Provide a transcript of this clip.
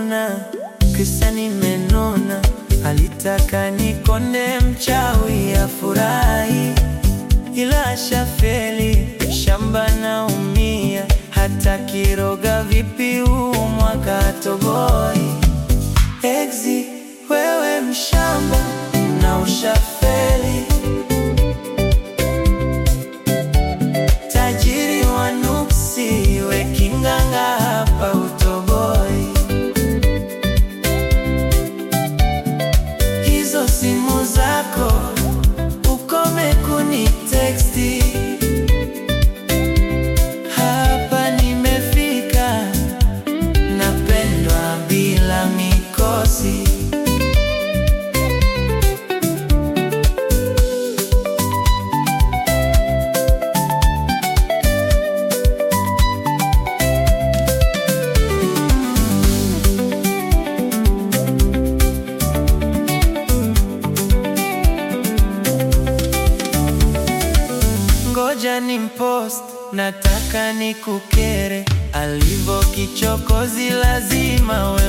kununa, kisa nimenuna. Alitaka nikonde mchawi afurahi, ila ashafeli, shamba naumia. Hata kiroga vipi huu mwaka atoboi. Exi, wewe mshamba na ushafeli Tajiri wa nuksi, we kinganga hapa utoboi. Hizo simu zako ukome kuniteksti. Hapa nimefika, napendwa bila mikosi. Ngoja ni mpost, nataka nikukere. Alivo kichokozi, lazima we